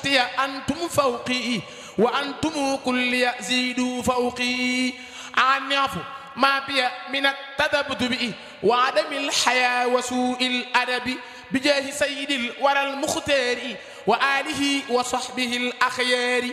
شتي أنتم فوقي وأنتم كل يزيدوا فوقي عن يعفو ما بي من التذبذب وعدم الحياة وسوء الأدب بجاه سيد الورى المختار وآله وصحبه الأخيار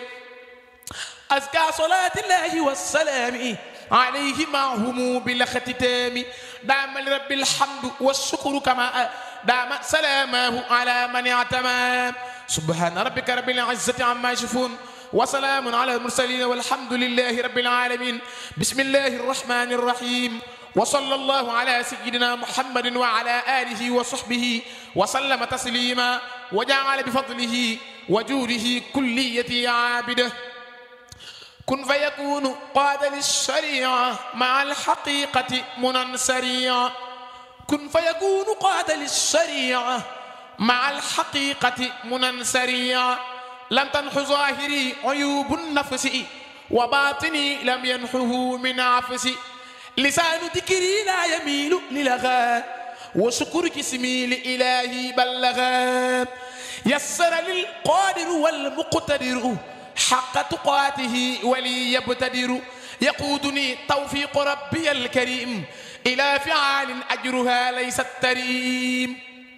أزكى صلاة الله والسلام عليه معهم بالاختتام دام لرب الحمد والشكر كما دام سلامه على من اعتمى سبحان ربك رب العزة عما يصفون وسلام على المرسلين والحمد لله رب العالمين بسم الله الرحمن الرحيم وصلى الله على سيدنا محمد وعلى آله وصحبه وسلم تسليما وجعل بفضله وجوده كليتي عابده كن فيكون قاد للشريعة مع الحقيقة منى سريعا كن فيكون قاد للشريعة مع الحقيقة منى سريعا لم تنح ظاهري عيوب النفس وباطني لم ينحه من عفسي لسان ذكري لا يميل للغى وشكر جسمي لإلهي بلغا يسر للقادر والمقتدر حق تقاته ولي يبتدر يقودني توفيق ربي الكريم إلى فعال أجرها ليست تريم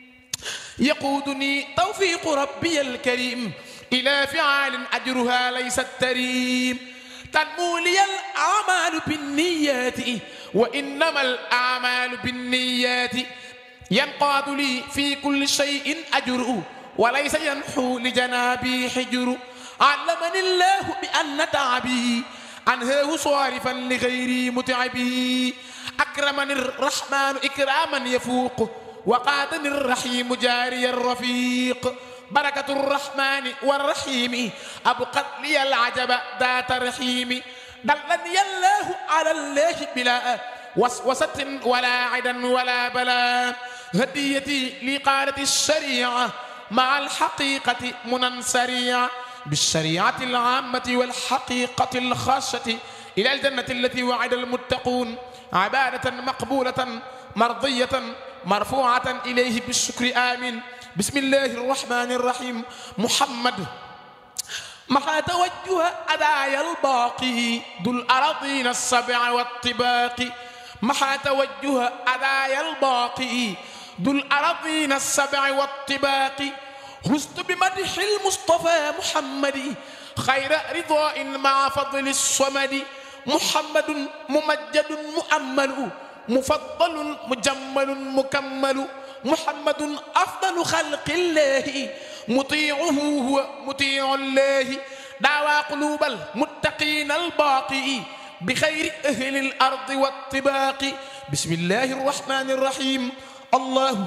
يقودني توفيق ربي الكريم إلى فعال أجرها ليست تريم تنمو لي الأعمال بالنيات وإنما الأعمال بالنيات ينقاد لي في كل شيء أجر وليس ينحو لجنابي حجر علمني الله بأن تعبي أنهاه صارفا لغيري متعبي أكرمني الرحمن إكراما يفوق وقادني الرحيم جاري الرفيق بركة الرحمن والرحيم أبقت لي العجب ذات رحيم دلني الله على الله بلا وسوسة ولا عدا ولا بلا هديتي لقالة الشريعة مع الحقيقة منى سريعة بالشريعة العامة والحقيقة الخاصة إلى الجنة التي وعد المتقون عبادة مقبولة مرضية مرفوعة إليه بالشكر آمين بسم الله الرحمن الرحيم محمد محا توجه أدايا الباقي ذو الأراضين السبع والطباق محا توجه أدايا الباقي ذو الأراضين السبع والطباق هزت بمدح المصطفى محمد خير رضاء مع فضل الصمد محمد ممجد مؤمل مفضل مجمل مكمل محمد أفضل خلق الله مطيعه هو مطيع الله دعوى قلوب المتقين الباقي بخير أهل الأرض والطباق بسم الله الرحمن الرحيم الله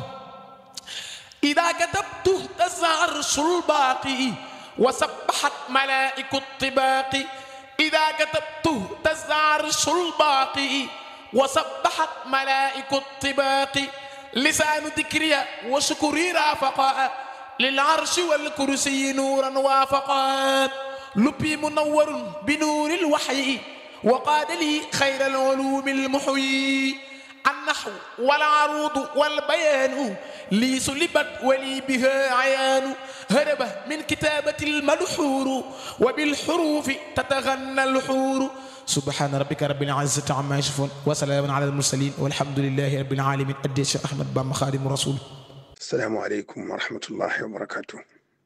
إذا كتبت اهتز عرش الباقي وسبحت ملائك الطباق إذا كتبت اهتز عرش الباقي وسبحت ملائك الطباق لسان ذكري وشكري رافقا للعرش والكرسي نورا وافقا لبي منور بنور الوحي وقاد لي خير العلوم المحيي النحو والعروض والبيان لي سلبت ولي بها عيان هرب من كتابة الملحور وبالحروف تتغنى الحور سبحان ربك رب العزة عما يصفون وسلام على المرسلين والحمد لله رب العالمين أدي الشيخ أحمد بام خادم الرسول salaamaaleykum wa rahmatullahi wa barakaatu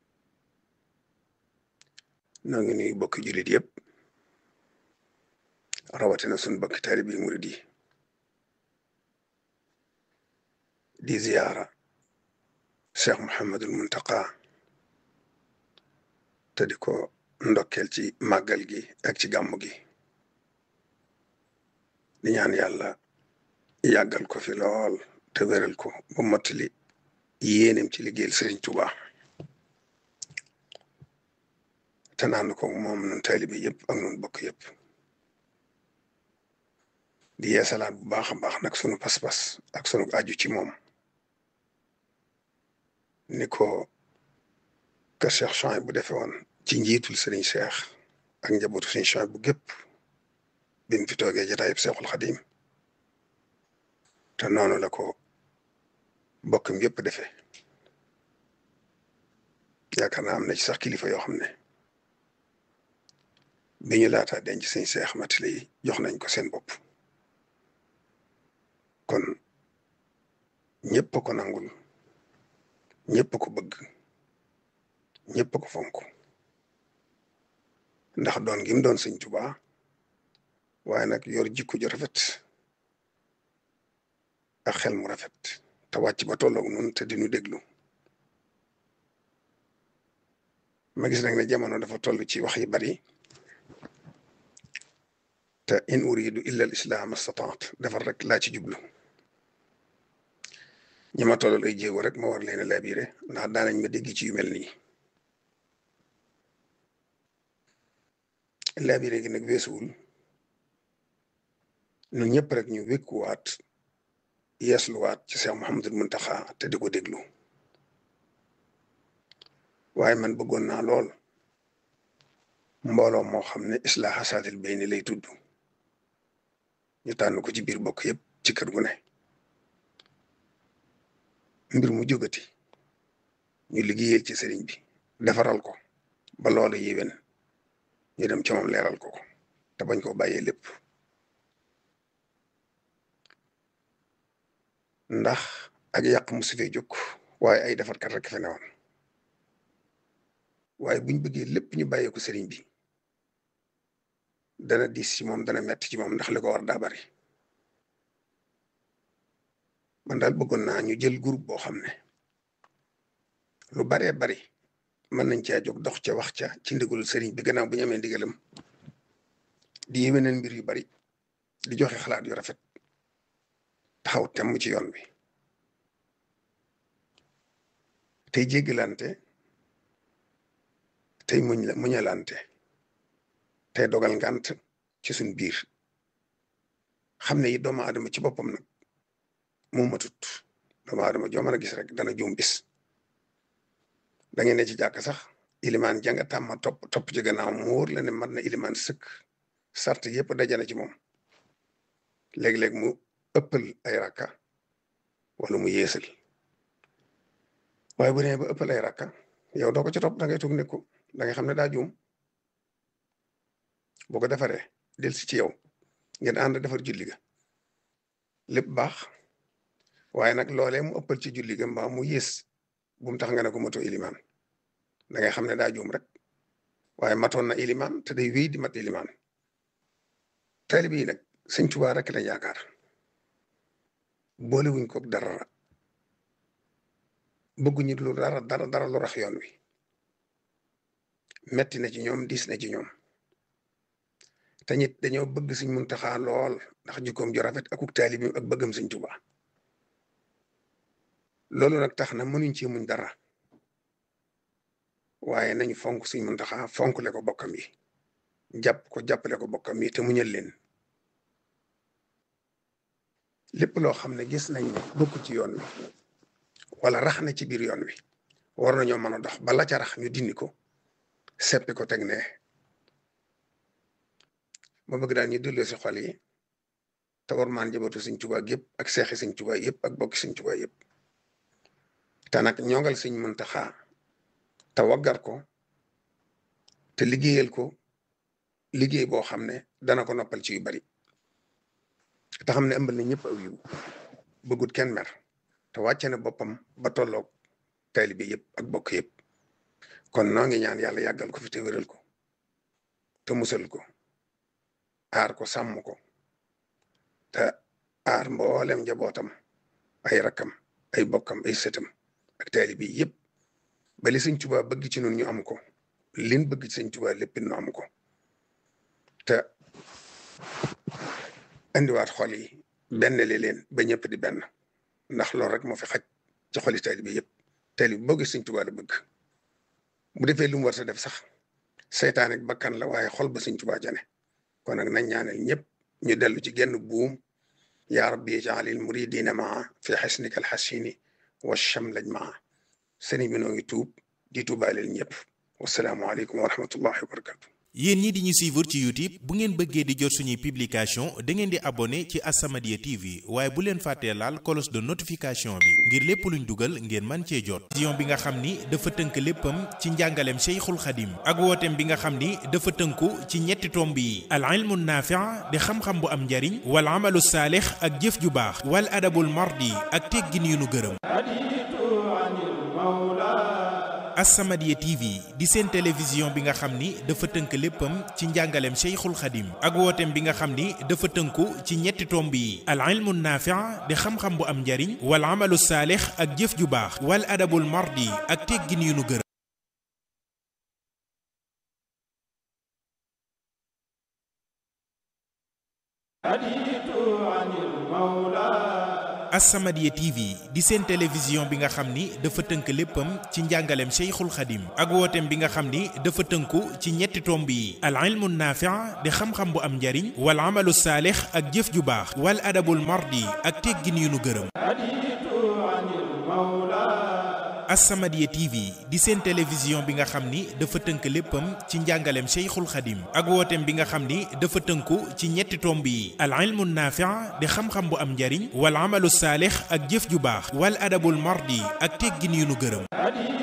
noo ngi nuyu bokki jullit yëpp rawatina sun bokki taalibi murid yi di ziyaara cheikh Mouhamadul Muntaqa te di ko ndokkeel ci màggal gi ak ci gàmmu gi di ñaan yàlla yàggal ko fi lool te wéral ko ba mottali yéenem ci liggéeyal Sëriñ Tuuba te naan ko moom nun taalibe yëpp ak nun bokk yëpp di yeesalaat bu baax a baax nag sunu pas-pas ak sunu aju ci moom ni ko kër Cheikh Chouaïb bu defee woon ci njiitul Sëriñ Cheikh ak njabootu Sëriñ Chouaïb bu gépp bi mu fi toogee jotaayub Seexul Xadim te noonu la ko bokkam yëpp defee yaakaar naa am na ci sax kilifa yoo xam ne bi ñu laataa denc sëñ Seex Matile yi jox nañ ko seen bopp kon ñëpp ko nangul ñëpp ko bëgg ñëpp ko fonk ndax doon gi mu doon sëñ Tuubaa waaye nag yor jikko ju rafet ak xel mu rafet te wàcc ba tolloog nun te di nu déglu ma gis nag ne jamono dafa toll ci wax yi bari te in uridu illa al islam astataat defar rek laa ci jublu ñi ma tollal ay jéego rek ma war leen a labiré ndax daanañ ma dégg ci yu mel nii labiré gi nag weesuwul ñun ñëpp rek ñu wékkuwaat yeesluwaat ci Cheikh Mouhamadul Muntaxa te di ko déglu waaye man bëggoon naa lool mbooloo moo xam ne islaaha saatil bayni lay tudd ñu tànn ko ci biir bokk yëpp ci kër gu ne mbir mu jógati ñu liggéeyal ci sëriñ bi defaral ko ba loolu yéwén ñu dem ca moom leeral ko ko te bañ koo bàyyee lépp ndax ak yàq mu su fee jóg waaye ay defarkat rek fe newoon waaye buñ bëggee lépp ñu bàyyee ko sëriñ bi dana diis ci moom dana metti ci moom ndax li ko war daa bari man daal bëggoon naa ñu jël groupe boo xam ne lu baree bari mën nañ caa jóg dox ca wax ca ci ndigalul sëriñ bi gannaaw bu ñu amee ndigalam di yéwénal mbir yu bari di joxe xalaat yu rafet taxaw temm ci yoon bi tey jéggalante tey muñ la muñalante tey dogal ngant ci suñ biir xam ne yi doomu aadama ci boppam nag moo matut doomu aadama joo mën a gis rek dana juum bis da ngeen ne ci jàkk sax ilimaan janga tàmma topp topp ci gannaaw mu wóor la ne mat na ilimaan sëkk sart yëpp dajana ci moom léeg-léeg mu ëppal ay rakka wala mu yeesal waaye bu nee ba ëppal ay rakka yow doo ko ci topp da ngay toog nekku da ngay xam ne daa juum boo ko defaree del si ci yow ngeen ànd defar julli ga lépp baax waaye nag loolee mu ëppal ci julli ga mbaa mu yées bu mu tax nga ne ko mato ilimaan da ngay xam ne daa juum rek waaye matoon na ilimaan te day wéy di mat ilimaan taalibe yi nag sëñ Tuubaa rek la yaakaar boole wuñ ko dara bëgguñu lu dara dara dara lu rax yoon wi metti na ci ñoom diis na ci ñoom te ñit dañoo bëgg Sëñ Muntaxa lool ndax jikkoom ju rafet akuk taalibi ak bëggam Sëñ Tuubaa loolu nag tax na mënuñ ci muñ dara waaye nañu fonk Sëñ Muntaxa fonkle ko bokkam yi jàpp ko jàppale ko bokkam yi te muñal leen lépp loo xam ne gis nañ ne bokk ci yoon wi wala rax na ci biir yoon wi war nañoo mën a dox bala ca rax ñu dindi ko seppi ko teg ne ma bëgg daal ñu delloo si xol yi te war maan jabatu Sëñ Tuubaa yëpp ak seexi Sëñ Tuubaa yëpp ak bokki Sëñ Tuubaa yëpp te nag ñongal Sëñ Muntaxa te waggar ko te liggéeyal ko liggéey boo xam ne dana ko noppal ci yu bari te xam ne ëmbal na ñëpp aw yiw bëggut kenn mer te wàcce na boppam ba tolloog taalibe yëpp ak bokk yëpp kon noo ngi ñaan yàlla yàggal ko fi te wéral ko te musal ko aar ko sàmm ko te aar mboolem njabootam ay rakkam ay bokkam ay sëtam ak taalibe yëpp ba li Sëñ Tuubaa bëgg ci nun ñu am ko lin bëgg ci Sëñ Tuubaa lépp nu am ko te indiwaat xol yi benn li leen ba ñëpp di benn ndax loolu rek moo fi xaj ci xoli taalibe yëpp taalibe boo gis Sëñ Tuubaa la bëgg bu defee lu mu war a def sax seytaan ak bakkan la waaye xol ba Sëñ Tuubaa jane kon nag nañ ñaanal ñëpp ñu dellu ci genn buum yaa rabbi ijaalil muridina maa fi xisnika alxasini wa chamlaj maa sëriñ bi noo ngi tuub di tuubaaleel ñëpp wasalaamualeykum wa rahmatullahi wa barakatu yéen ñi di ñu suivre ci YouTube bu ngeen bëggee di jot suñuy publication da ngeen di abonné ci As-Samadiyya TV waaye bu leen fàttee laal cloche de notification bi ngir lépp luñ dugal ngeen man cee jot vision bi nga xam ni dafa tënk léppam ci njàngaleem Cheikhul Khadim ak wooteem bi nga xam ni dafa tënku ci ñetti tomb yi al ilmu naafi' di xam-xam bu am njariñ wal amalu saalix ak jëf ju baax wal adabul mardi ak teggin yu nu gërëm As-Samadiyya TV di seen télévision bi nga xam ni dafa tënk léppam ci njàngaleem Cheikhul Khadim ak wooteem bi nga xam ni dafa tënku ci ñetti tomb yi al ilmu naafi' di xam-xam bu am njariñ wal amalu saalix ak jëf ju baax wal adabul mardi ak teggin yu nu gërëm As-Samadiyya TV di seen télévision bi nga xam ni dafa tënk léppam ci njàngaleem Cheikhul Khadim ak wooteem bi nga xam ni dafa tënku ci ñetti tomb yi al ilmu naafi' di xam-xam bu am njariñ wal amalu saalix ak jëf ju baax wal adabul mardi ak teggin yu nu gërëm As-Samadiyya TV di seen télévision bi nga xam ni dafa tënk léppam ci njàngaleem Cheikhul Khadim ak wooteem bi nga xam ni dafa tënku ci ñetti tomb yi al ilmu naafi' di xam-xam bu am njariñ wal amalu saalix ak jëf ju baax wal adabul mardi ak teggin yu nu gërëm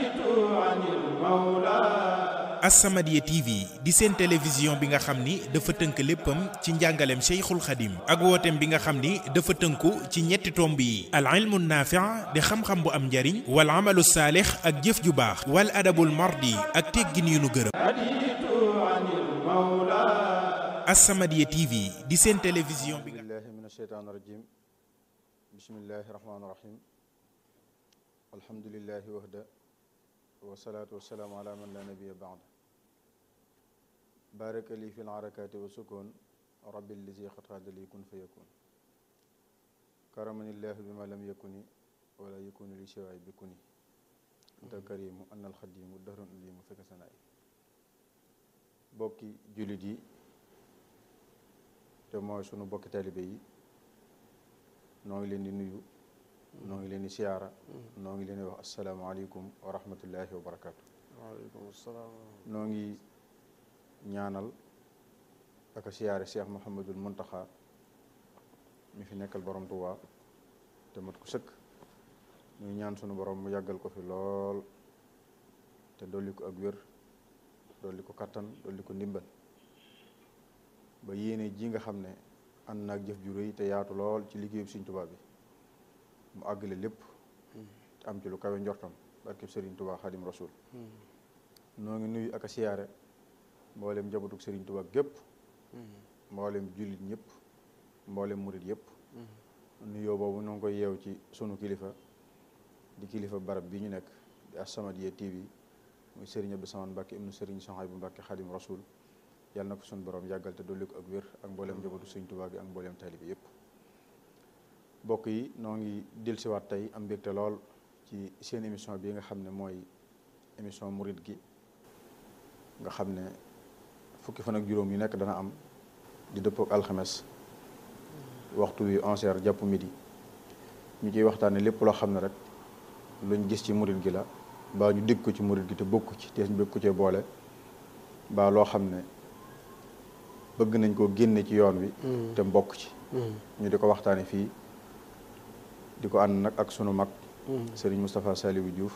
As-Samadiyya TV di seen télévision bi nga xam ni dafa tënk léppam ci njàngaleem Cheikhul Khadim ak wooteem bi nga xam ni dafa tënku ci ñetti tomb yi al ilmu naafi' di xam-xam bu am njariñ wal amalu saalix ak jëf ju baax wal adabul mardi ak teggin yu nu gërëm As-Samadiyya TV di seen télévision bi nga billahi min asheytaan rajim bismillahi rahmaani rahim alhamdulillahi wahda wasalaatu wasalaamu ala man la nabiya baad baraka li fi lharakati wa sukun rabbi lizi xatxaada li kun fa yakun karamanillahu bima lam yakuni wala yakunu li siwaay bi kuni anta karimu anna alxadimu dahrun li mu fekk sanaay bokki jullit yi te mooy sunu bokki talibe yi noo ngi leen di nuyu noo ngi leen di siyaara noo ngi leen di wax asalaamaaleykum wa rahmatullahi wa barakaatu waaleykum salaam noo ngi ñaanal ak a siyaare Cheikh Mouhamadul Muntaxa mi fi nekkal borom Tuubaa te mat ko sëkk ñuy ñaan sunu borom mu yàggal ko fi lool te dolli ko ak wér dolli ko kattan dolli ko ndimbal ba yéene ji nga xam ne ànd naag jëf ju rëy te yaatu lool ci liggéeyu Sëriñ Tuubaa bi mu àggale lépp te am ci lu kawe njortam barkeb Sëriñ Tuubaa Xaadim Rasuul noo ngi nuyu ak a siyaare mboolem njabootug Sëriñ Tuubaa gépp mboolem jullit ñëpp mboolem murit yëpp nuyoo boobu noo ngi koy yeew ci sunu kilifa di kilifa barab bi ñu nekk di As-Samadiyya TV muy Sëriñ Abdou Samane Mbàkke ibnu Sëriñ Sohaybu Mbàkke Xaadim Rasuul yàlla na ko sunu borom yàggal te dolli ko ak wér ak mboolem njabootu Sëriñ Tuubaa gi ak mboolem taalibe yëpp mbokk yi noo ngi dellusiwaat tey am mbégte lool ci seen émission bi nga xam ne mooy émission murit gi nga xam ne fukki fan ak juróom yu nekk dana am di dëppook alxames waxtu wi onze heures jàpp midi ñu ciy waxtaane lépp loo xam ne rek luñ gis ci murit gi la baa ñu dégg ko ci murit gi te bokku ci te ñu bëgg ko cee boole baa loo xam ne bëgg nañ koo génne ci yoon wi te mbokk ci ñu di ko waxtaane fii di ko ànd nag ak sunu mag sëriñ Moustapha Saliou Diouf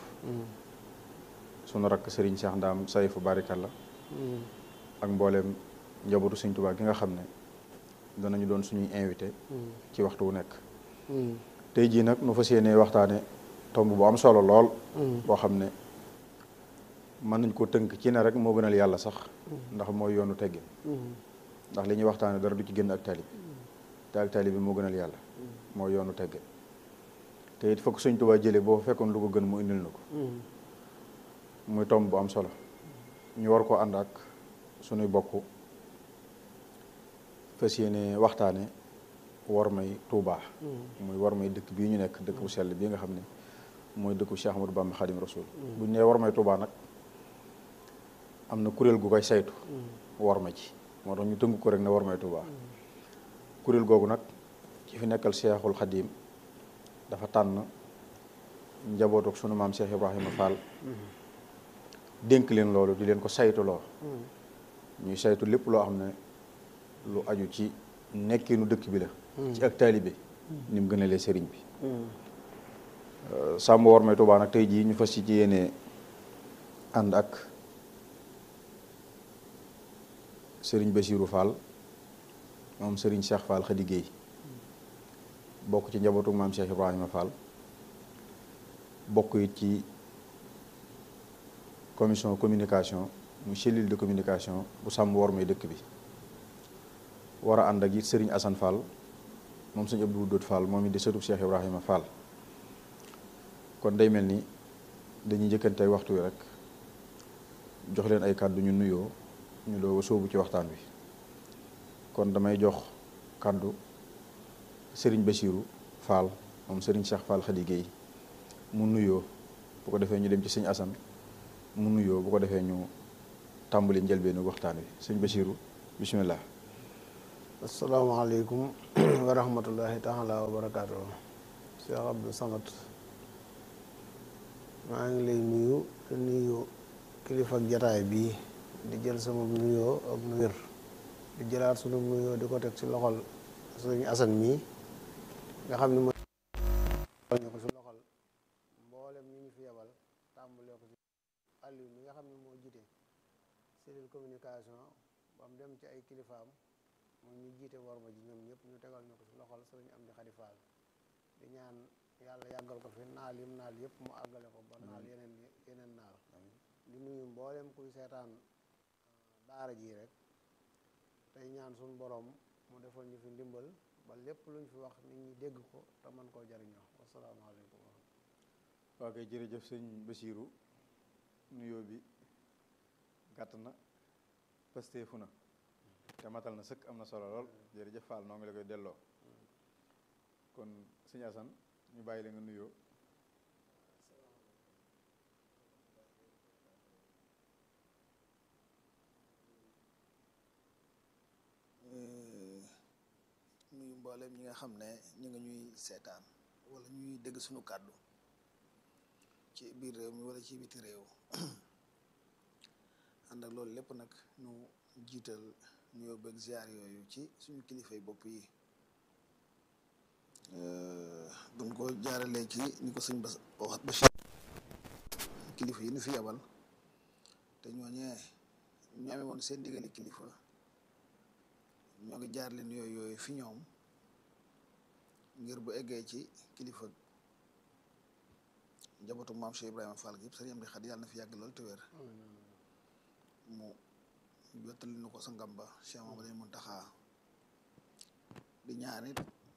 sunu rakk sëriñ Cheikh Ndaam Sayfu Barikalla ak mbooleem njabootu Sëriñ Tuubaa gi nga xam ne danañu doon suñuy invité ci waxtu wu nekk tey jii nag nu fas yéenee waxtaane tomb bu am solo lool boo xam ne mën nañ ko tënk ci ne rek moo gënal yàlla sax ndax mooy yoonu teggin ndax li ñuy waxtaane dara du ci génn ak tali te ak tali bi moo gënal yàlla mooy yoonu teggin te it fokk Sëriñ Tuubaa jële boo fekkoon lu ko gën mu indil na ko muy tomb bu am solo ñu war koo ànd ak sunuy bokk fas yéene waxtaane war may Tuubaa muy war may dëkk bii ñu nekk dëkk bu sell bii nga xam ne mooy dëkku Cheikh Ahmadou Bamba Khadim Rasoul bu ñu nee war may Tuubaa nag am na kuréel gu koy saytu war ma ci moo tax ñu tënk ko rek ne war may Tuubaa kuréel googu nag ci fi nekkal Cheikhul Khadim dafa tànn njabootuk sunu maam Cheikh Ibrahima Fall dénk leen loolu di leen ko saytuloo ñuy saytu lépp loo xam ne lu aju ci nekkinu dëkk bi la ci ak taalibe ni mu gënalee sëriñ bi sàmm war may Tuubaa nag tey jii ñu fas ci yéene ànd ak sëriñ Bassirou Fall moom sëriñ Cheikh Fall Khady Guèye bokk ci njabootu maam Cheikh Ibrahima Fall bokk it ci commission communication mu cellule de communication bu sàmm war may dëkk bi war a ànd ak it sëriñ Assane Fall moom sëñ Abdou Dóot Fall moom it di sëtub Cheikh Ibrahima Fall kon day mel ni dañuy njëkkante ay waxtu wi rek jox leen ay kàddu ñu nuyoo ñu doog a sóobu ci waxtaan wi kon damay jox kàddu sëriñ Bassirou Fall moom sëriñ Cheikh Fall Khady Guèye mu nuyoo bu ko defee ñu dem ci sëñ Assane mu nuyoo bu ko defee ñu tàmbali njëlbeenu waxtaan wi sëñ Bassirou bismillah asalaamaaleykum wa rahmatullahi taala wa barakaatu Cheikh Abdou Samad maa ngi lay nuyu te nuyu kilifa ak jataay bii di jël sama nuyoo ak nu wér di jëlaat sunu nuyoo di ko teg ci loxol sëñ Assane mii nga xam ne mooy ñu ko ci loxol mboolem ñi ñu fi yebal tàmbalee ko ci Aliou mi nga xam ne moo jiite cellule communication ba mu dem ci ay kilifaam moom ñu jiite worma ji ñoom ñëpp ñu tegal ñu ko ci loxol sëriñ Amdi Xadi Fall di ñaan yàlla yàggal ko fi naal yim naal yëpp mu àggale ko ba naal yeneen yeneen naal di nuyu mboolem kuy seetaan daara ji rek tey ñaan suñu borom mu defal ñu fi ndimbal ba lépp luñ fi wax nit ñi dégg ko te mën koo jariñoo wasalaamaaleykum waa kay jërëjëf sëñ Bassirou nuyoo bi gàtt na pasteefu na te matal na sëkk am na solo lool jërëjëf Fall noo ngi la koy delloo kon sëñ Assane ñu bàyyi la nga nuyoo nuyu mbooleem ñi nga xam ne ñu nga ñuy seetaan wala ñuy dégg suñu kàddu ci biir réew mi wala ci biti réew ànd ak loolu lépp nag ñu jiital nuyoo beeg ziar yooyu ci suñu kilifay bopp yi buñ ko jaaralee ci ni ko sëñ Bas wax Bachir kilifa yi ñu fi yabal te ñooñee ñu amee woon seen diggante kilifa ñoo ngi jaar leen yooyu yooyu fi ñoom ngir bu eggee ci kilifa njabootu maam Cheikh Ibrahima Fall gi yëpp sëriñ Amdi Xadi yàlla na fi yàgg lool te wér mu jottali nu ko sa ngamba Cheikh Mamadou Muntaxa di ñaan it